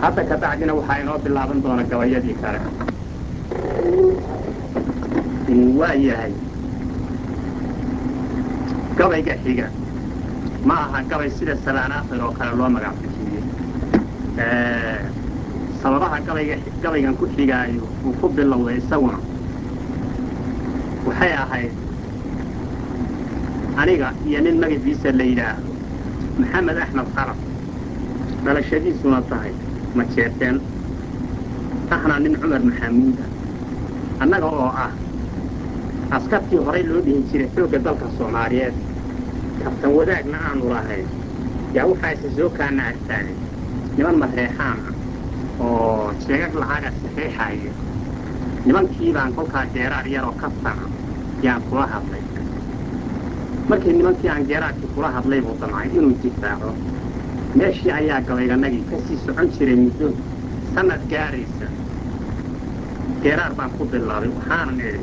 hadda ka bacdina waxaa inoo bilaaban doona gabayadii kale waa yahay gabayga xiga ma aha gabay sida salaan akhir oo kale loo magac bixiyey sababaha gabayga gabaygan ku xigaayo uu ku bilowday isaguna waxay ahayd aniga iyo nin magaciisa la yidhaahdo maxamed axmed khalaf dhalashadiisuna tahay ma jeerteen ahna nin cumar maxamuud ah annaga oo ah askartii horay loo dhihi jiray xoogga dalka soomaaliyeed kabtan wadaagna aanu lahayn yaa waxaa isa soo kaana agtaagay niman mareexaan ah oo jeegag lacaga saxiixaaya nimankii baan kolkaa geeraar yaroo kaftana yaan kula hadlay markii nimankii aan geeraarkii kula hadlay buu damcay inuu difaaco meeshii ayaa gabayganagii ka sii socon jiray muddo sannad gaaraysa geeraar baan ku bilaabay waxaanan idhi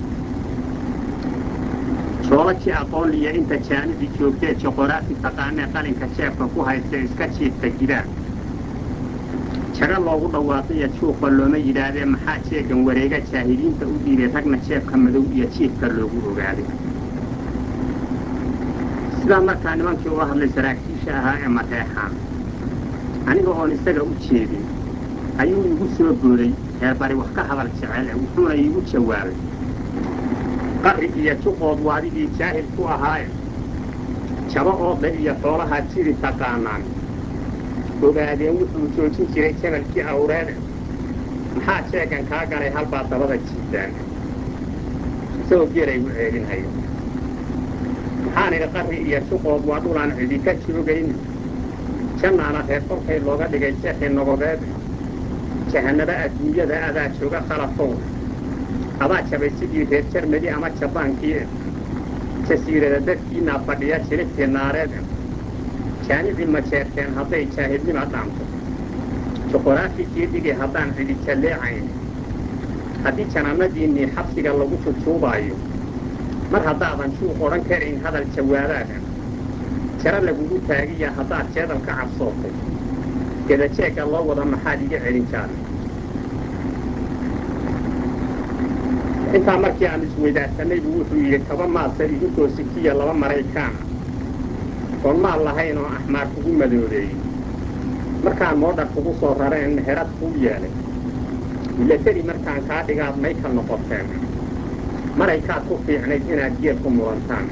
joolajii aqoonliya inta jaanibi joogtee joqoraafi taqaanee qalinka jeebka ku haysta iska jiifta gidaar jaga loogu dhawaaqaya juuqa looma yidhaahdee maxaa jeegan wareega jaahiliinta u dhiibay ragna jeebka madow iyo jiifka loogu ogaaday sidaa markaa nimankii ula hadlay saraakiisha ahaa ee mareexaan aniga oon isaga u jeedin ayuu igu soo booday reerbari wax ka hadal jecel ee wuxuuna iigu jawaabay qarri iyo juqood waadigii jaahil ku ahaaye jaba oodle iyo xoolahaa jiri taqaanaan ogaadeen wuxuu joojin jiray jamalkii awreede maxaa jeegan kaa galay halbaa dabada jiidaan isagoo geelay u ceelinhaya maxaan idhi qarri iyo juqood waa dhulaan cidi ka joogayn jannaana reer kolkay looga dhigay jeexi nogodeed jahannaba adduunyada adaa jooga khalafow adaa jabay sidii reer jarmadi ama jabaankii jasiirada dadkiinaa fadhiya jilibtii naareed jaanici ma jeerteen hadday jaahilnima dhaanto juqoraafikii dhigi haddaan cidi jalleecayn haddii janaanadiinnii xabsiga lagu jujuubaayo mar haddaadan juuq odhan karayn hadal jawaabaada jaro lagugu taagiya haddaad jeedal ka cabsootay gedajeegga loo wada maxaad iga celin jaarna intaa markii aan isweydaarsanay buu wuxuu yidhi kaba maasa idinkoo sikiya laba maraykaana oon maal lahayn oo axmaar kugu madoobeeyey markaan moodhar kugu soo rareen meherad kuu yeelay milateri markaan kaa dhigaad mayka noqoteen maraykaad ku fiicnayd inaad geel ku murantaan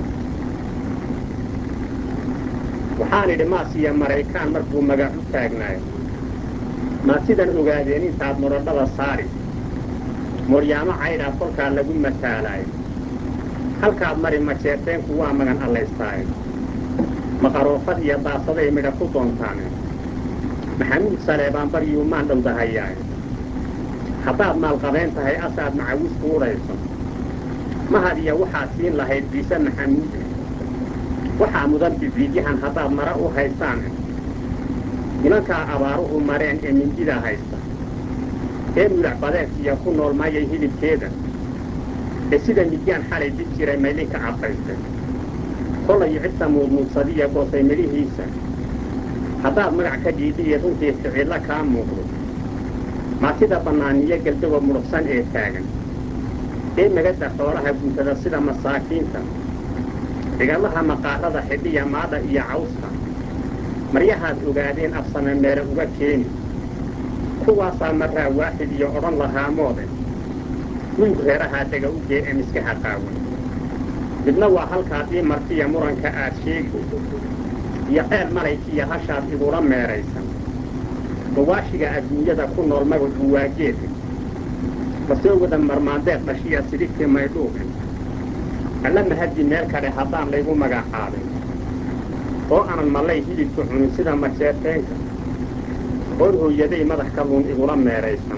waxaan idhi maasiya maraykaan markuu magac u taagnaayo maad sidan ogaadeen intaad mudhadhada saari moryaamo caydhaa kolkaa lagu mataalaayo halkaad mari majeerteenku waa magan allaystaayo maqaroofad iyo daasaday midha ku doontaane maxamuud saleebaan baryuu maan dhowdahayaayo haddaad maalqabeen tahay asaad macawis kuudhayso mahad iyo waxaad siin lahayd ciise maxamuude waxaa mudan bibiidyahan haddaad mara u haystaane nimankaa abaaruhu mareen ee mindida haysta ee mulac badeedkiya ku nool mayay hilibkeeda ee sida midyaan xalay dib jiray maylinka cadfaystay kollayo cidta muudmuudsadiya goosay midhihiisa haddaad magac ka dhiidhiya runtii ficillo kaa muuqdo maatida bannaaniyo geldawa mudhugsan ee taagan ee megada xoolaha guntada sida masaakiinta cigallaha maqaarada xidhiya maadha iyo cawska maryahaad ogaadeen afsame meele uga keeni kuwaasaa marraa waaxid iyo odhan lahaa moode guyg reerahaa dega u gee ee miskaha qaawan midna waa halkaadii martiya muranka aad sheegi iyo ceel malaykiiyo hashaad igula meeraysan mawaashiga adduunyada ku nool magacu waa geedka masoo wada marmaandeed dhashiya sidhigtii maydhuuqi alla mahaddi meel kadhe haddaan laygu magacaabin oo aanan mallay hilibka cunin sida majeerteenka oon hooyaday madax kalluun igula meeraysan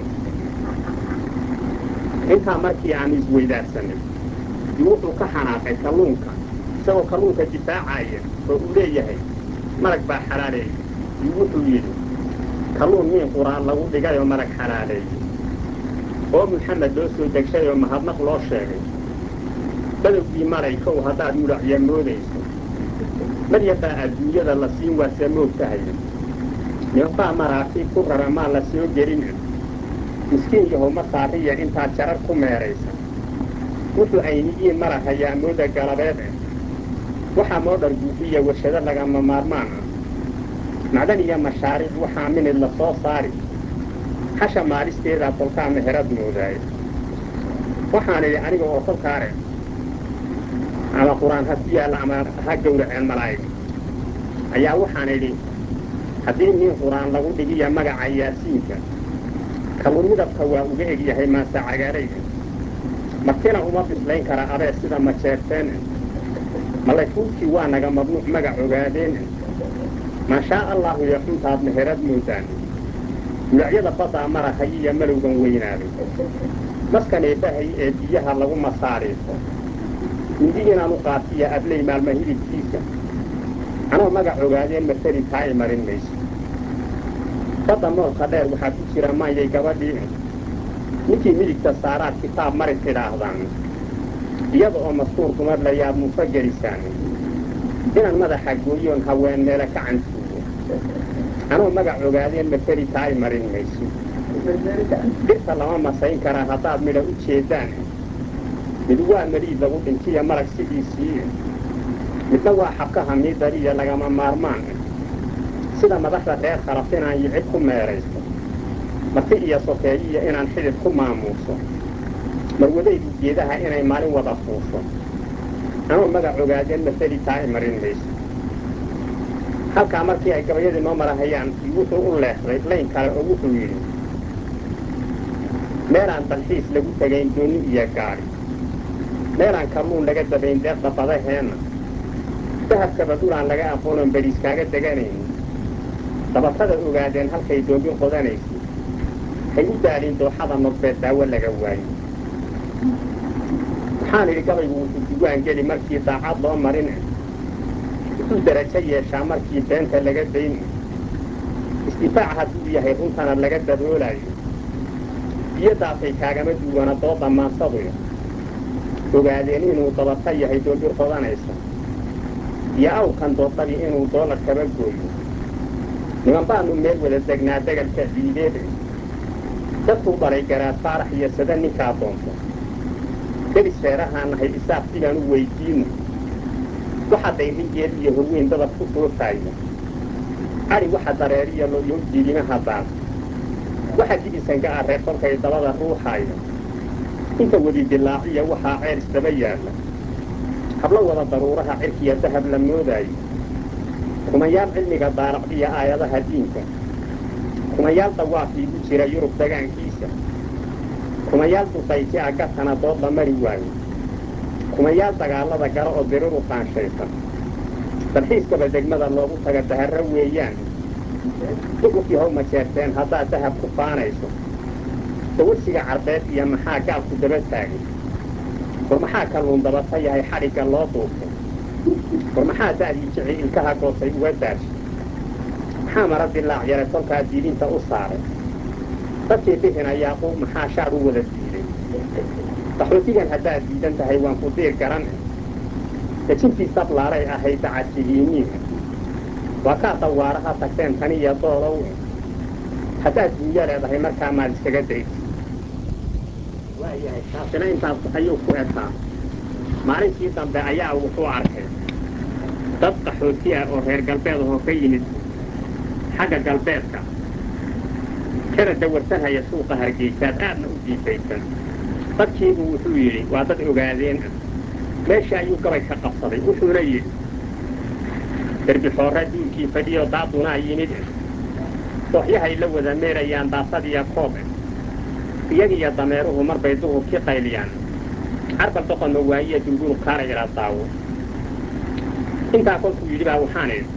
intaa markii aanu isweydaarsanay dib wuxuu ka xanaaqay kalluunka isagoo kalluunka difaacaya oo uu leeyahay marag baa xalaaleeyey dib wuxuu yidhi kalluun miin quraan lagu dhigay oo marag xalaaleeyey oo maxamed loo soo degshay oo mahadnaq loo sheegay badowgii malaykow haddaad mudhacya moodayso maryabaa adduunyada la siin waase moog tahay nimanbaa maraakiib ku rara maa la soo gelina miskiin yahow ma saariya intaad jarar ku meeraysa wuxuu ayniyiin marahayaa mooda galabeed eh waxaa moodhar guufiya warshado lagama maarmaan ah macdan iyo mashaariic waxaa minid la soo saari hasha maalisteedaa kolkaa meherad moodaaye waxaan idhi aniga oo kolkaare ama qur-aan ha ku yaalla ama ha gowraceen malaa'ig ayaa waxaan idhi haddii nin qur-aan lagu dhigiya magaca yaasiinka kalluun midabka waa uga eg yahay maase cagaarayga martina uma bislayn kara abee sida majeerteene malayfuudkii waa naga mamnuuc magac ogaadeene maashaa allaahu yo xuntaad meherad moodaan gulacyada baddaa marahay iyo malowgan weynaaday maskan eebbahay ee biyaha lagu masaariifo mindi inaan u qaatiya abley maalma hilibkiisa anoo magac ogaadeen mateli taa i marin mayso badda moolka dheer waxaa ku jira maanyay gabadhii ninkii midigta saaraad kitaab mari tidhaahdaan iyada oo mastuur dumar layaad mufa gelisaan inaan madaxa gooyoon haween meele ka cantuugo anoo magac ogaadeen mateli taa i marin mayso dhirta lama masayn karaa haddaad midha u jeeddaan mid waa meliid lagu dhintiya malag sidiisii midna waa xabkaha miidariya lagama maarmaan sida madaxda reer khalaf inaan yicib ku meeraysto marti iyo sokeeyiya inaan xidid ku maamuuso marwadaydu geedaha inay maalin wada fuusho anoo magac ogaadeen mateli taa i marin mayso halkaa markii ay gabayadii noo marahayaan wuxuu u leexday layn kale oo wuxuu yidhi meelaan dalxiis lagu tegayn doonni iyo gaadhi meelaan kalluun laga dabayn deeqda badaheenna dahabkaba dhulaan laga aqoonon beriis kaaga deganaynin dabatada ogaadeen halkay doombi qodanaysay hay u daalin dooxada nodbeed daawo laga waayo waxaan idhi gabaygu wuxuu duwaan geli markii daacad loo marin wuxuu darajo yeeshaa markii beenta laga dayn isdifaac hadduu yahay runtana laga daboolaayo biyadaasay kaagama duwana dooda maansaduyo ogaadeen inuu dabata yahay doombir qodanaysa iyo awrkan doodadii inuu doolar kaba gooyo niman baanu meel wada degnaa degalka ciideede dadkuu dhalay garaad faarax iyo sada ninkaa doonto delis reerahaan nahay isaaq sidaan u weydiino waxa dayringeed iyo horweyn dadab ku soofaaya adhi waxa dareeriya loyow jiilimaha daas waxa dibisanka ah reer kolkay dabada ruuxaaya inta wedi dilaaciya waxaa ceer isdaba yaalla hablo wada daruuraha cirkiya dahab la moodaayo kumayaal cilmiga daaraqdiya aayadaha diinka kumayaal dawaafiigu jira yurub dagaankiisa kumayaal duqayti a gatana dood la mari waayo kumayaal dagaallada gala oo diriru qaanshaysan dalxiiskaba degmada loogu taga daharro weeyaan duquf yahow ma jeerteen haddaad dahab ku faanayso dawarsiga carbeed iyo maxaa gaalku daba taagay war maxaa kalluun dabata yahay xadhigga loo duubtay war maxaa da'dii jici ilkaha goosay uga daashay maxaa mara dilaac yare kolkaa diidinta u saaray dadkii bixina yaaquub maxaa shaar u wada diiday qaxootigan haddaad diidan tahay waan ku diir garan dejintii sablaalay ahayd dacadsihiiniin waa kaa dawaaraha tagteen taniyo doolow haddaad duunyo leedahay markaa maad iskaga daysa waayahay taasina intaas ayuu ku ekaa maalintii dambe ayaa wuxuu arkay dad qaxooti ah oo reer galbeed ahoo ka yimid xagga galbeedka kana dawarsanhaya suuqa hargeysaad aadna u diifaysan dadkiibu wuxuu yidhi waa dad ogaadeen ah meesha ayuu gabay ka qabsaday wuxuuna yidhi derbixoorra duulkii fadhiyo daadunaa yimid dooxyahay la wada meerayaan daasadiya koob iyagiyo dameeruhu marbay duhurkii qayliyaan carbal doqonma waayiya dulgulu kaara ila daawo intaa kolkuu yidhi baa waxaan idhi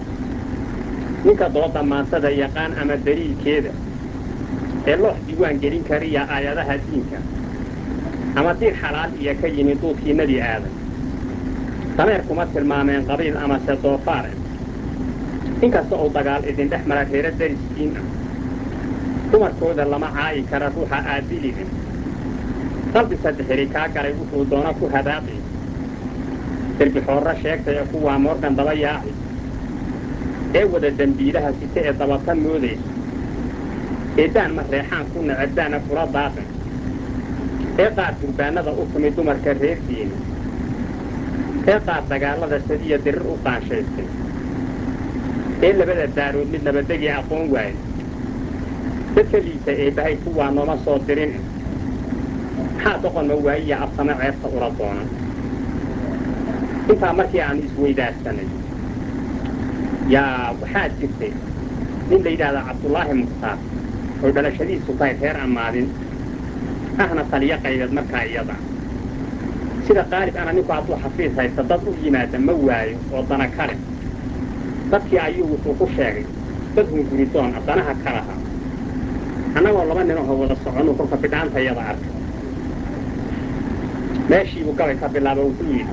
ninka dooda maansada yaqaan ama daliilkeeda ee loox diiwaan gelin kariya aayadaha diinka ama diir xalaal iyo ka yimid duudkii nebi aadan dameer kuma tilmaameen qabiil amase doofaare inkasta uu dagaal idin dhex mara reero dariskiin ah dumarkooda lama caayi kara ruuxa aadilide qalbi saddexiri kaa galay wuxuu doona ku hadaaqi derbixoorro sheegtay ee kuwaa moorgan daba yaaci ee wada dembiilaha site ee dabata moodaysa eeddaan ma reexaan ku nacabdaana kula daaqin ee qaar durbaanada u tumi dumarka reerkiina ee qaar dagaallada sadiya dirir u qaanshaystay ee labada daarood mid nabadegii aqoon waaye dadka liita eebbahay kuwaa nooma soo dirin maxaa doqonma waayiya absamo ceebta ula doonan intaa markii aanu isweydaarsanay yaa waxaa jirtay nin la yidhaahdaa cabdulaahi mukhtaar oo dhalashadiisu tahay reer ammaadin ahna taliyo qaybeed markaa iyada sida qaalib ana ninku hadduu xafiis haysta dad u yimaada ma waayo oo dana kale dadkii ayuu wuxuu ku sheegay dad hunguridoon a danaha ka lahaa annagoo laba ninahoo wada soconuu kolka bidhaantayada arkay meeshiibuu gabay ka bilaaba wuxuu yidhi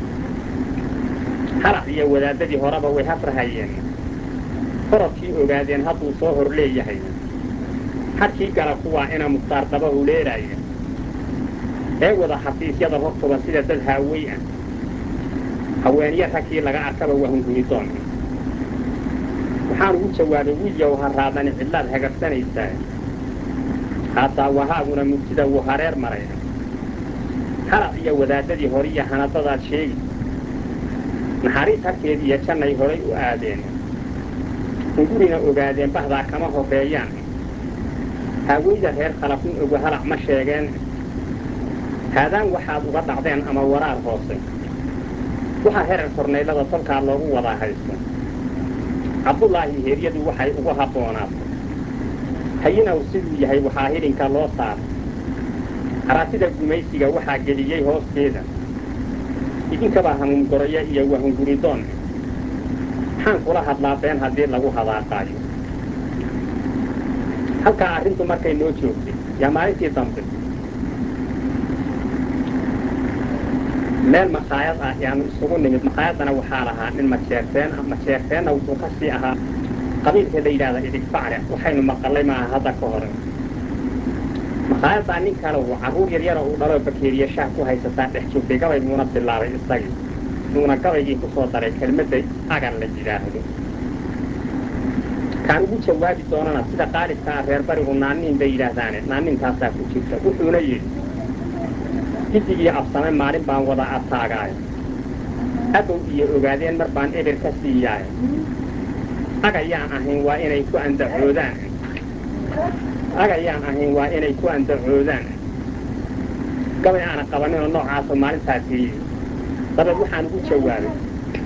halac iyo wadaadadii horeba way hafrahayeen korodkii ogaadeen hadduu soo hor leeyahay hadkii gala kuwaa ina mukhtaar daba huleelaaya ee wada xafiisyada hortuba sida dad haawey ah haweenyo ragkii laga arkaba waa hunguridoon waxaan ugu jawaabay wiilyow ha raadani cidlaad hagabsanaysaa haataa wahaaguna mugtida wuu hareer maray halac iyo wadaadadii horiya hanadadaad sheegi naxariis harkeed iyo jannay horay u aadeen hungurina ogaadeen bahdaa kama horreeyaan haaweyda reer khalafin ogu halac ma sheegeen haadaan waxaad uga dhacdeen ama waraar hoose waxaa herer kornaylada tolkaa loogu wadaa haysto cabdulaahi heeryadu waxay ugu habboonaatay hayinaw siduu yahay waxaa hidhinka loo saaray haraatida gumaysiga waxaa geliyey hoosteeda idinkabaa hamuumgoroya iyo wahunguridoon maxaan kula hadlaa been haddii lagu hadaaqaayo halkaa arrintu markay noo joogtay yaa maalintii dambe meel makhaayad ah yaanu isugu nimid makhaayadana waxaa lahaa nin majeerteen ah majeerteenna wuxuu ka sii ahaa qabiilka la yidhahda idigbacle waxaynu maqallay maaha hadda ka hore makhaayaddaa nin kale uu carruur yaryara uu dhaloo bakeeriya shaah ku haysataa dhex joogtay gabay muuna bilaabay isagii muuna gabaygii ku soo daray kelmadda agan la yidhaahdo kaan ugu jawaabi doonana sida qaalibka ah reer barigu naanniin bay yidhaahdaane naanniintaasaa ku jirta wuxuuna yidhi giddigii absame maalin baan wada ataagaayo abow iyo ogaadeen mar baan eber ka siiyaayo agayaan ahayn waa inay ku andacoodaan agayaan ahayn waa inay ku andacoodaan gabay aana qabaninoo noocaasoo maalintaa tiriyey dabeed waxaan ugu jawaabay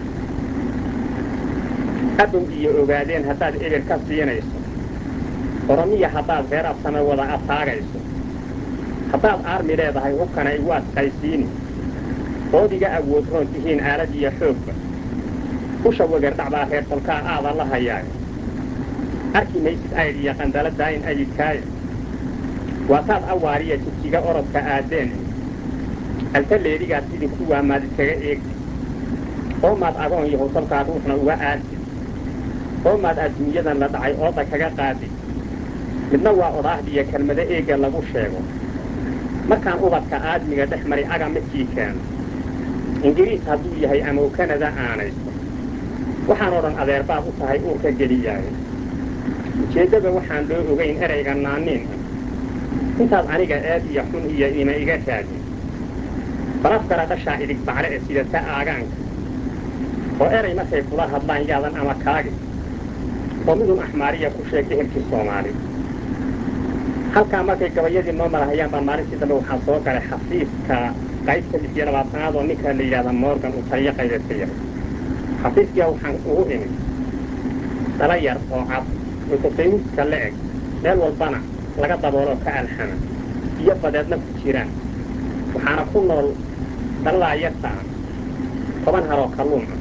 abow iyo ogaadeen haddaad eber ka siinayso oromiya haddaad reer absame wada ataagayso haddaad aarmi leedahay hubkana igu adkaysiini ood iga awood roon tihiin aalad iyo xoogba usha wegerdhacbaa reer tolkaa aada la hayaayo arki maysid aydh iyo qandala daayin ayidkaayo waataad awaariya jidjiga orodka aadeen alta leedigaad sidii kuwaa maad iskaga eegtid oo maad agoon yahow tolkaa ruuxna uga aadtid oo maad adduunyadan la dhacay ooda kaga qaadid midna waa odhaahdiyo kelmado eegga lagu sheego markaan ubadka aadmiga dhex maray aga midkii keeno ingiriis hadduu yahay ama u kanada aanayso waxaan odhan adeerbaad u tahay uurka geliyaayo ujeeddada waxaan loo ogayn erayga naanniin ah intaad aniga eed iyo xun iyo ima iga raadin balafkara dhashaa idig bacle ee sidata aagaanka oo eray markay kula hadlaan yaadan ama kaagi oo midun axmaariya ku sheeg ehelkii soomaali halkaa markay gabayadii noo marahayaan baan maalintii dambe waxaa soo galay xafiiska qaybta lix iyo labaatanaad oo ninka la yidhahda morgan uu taliyo qaybeed ka yahay xafiiskiia waxaan ugu imid dala yar oo cad oo tafaynuuska la eg meel walbana laga dabooloo ka alxama iyo badeedna ku jiraan waxaana ku nool daladaa yarta ah toban haroo kalluun ah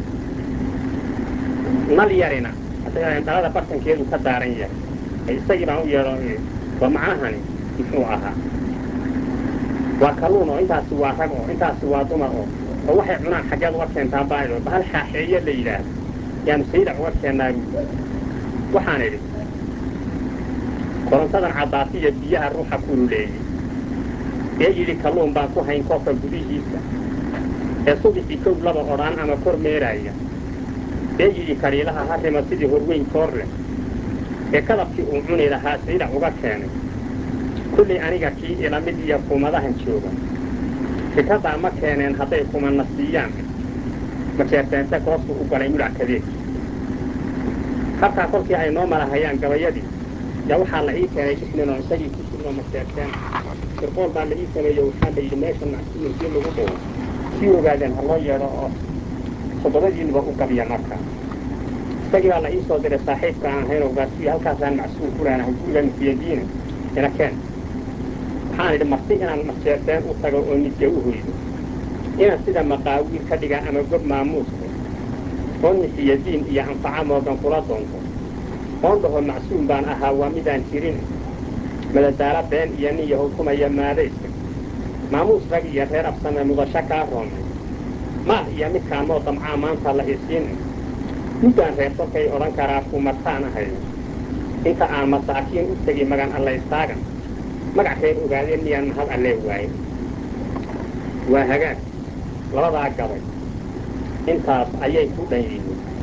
nal yarina dhalada bartankeedu ka daaran yahay isagii baan u yeedho war macnahani muxuu ahaa waa kalluun oo intaasi waa rag oo intaasi waa dumar oo oo waxay cunaan xaggeed uga keentaa baaydo bahal xaaxeeye la yidhaahdo yaanu saydac uga keennaa buuli waxaan idhi korontadan caddaatiya biyaha ruuxa kululeeyey ee yidhi kalluun baan ku hayn koobka gudihiisa ee subixii kow laba odhaan ama kor meeraaya bee yidhi kariilaha harrima sidii horweyn toor leh ee kadabkii uu cuni lahaa saydac uga keenay kullii aniga kii ila mid iyo kumadahan jooga fikraddaa ma keeneen hadday kumanna siiyaan majeerteense goostuu u galay mudhac kadeeg halkaa kolkii ay noo malahayaan gabayadii yaa waxaa la ii keenay lix oo isagii ku jirno majeerteen sirqool baa la ii sameeyo waxaa la yidhi meesha nacsiyinkii lagu dhugo sii ogaadeen ha loo yeedho oo toddobadiinuba u gabiya marka isagii baa la ii soo diray saaxiibka aan ahayn ogaasiyo halkaasaan macsuul ku leenahay guriga nufiyadiina ina keen waxaan idhi marti inaan majeerteen u tago oo nidya u hoydo inaan sida maqaawiil ka dhiga ama gob maamuuska oo nixiyadiin iyo anfaca moogan kula doonto oon dhaho macsuum baan ahaa waa midaan jirin madadaalo been iyo nin yahukumaya maadayska maamuus rag iyo reer absame mudasho kaa roomay maal iyo midkaan moo damcaa maanta la isiina muddaan reer kolkay odhan karaa kumartaan ahay inta aan masaakiin u tegi magan allaystaagan magac reer ogaadeen miyaan mahad allee waaye waa hagaag labadaa gabay intaas ayay ku dhan yihiin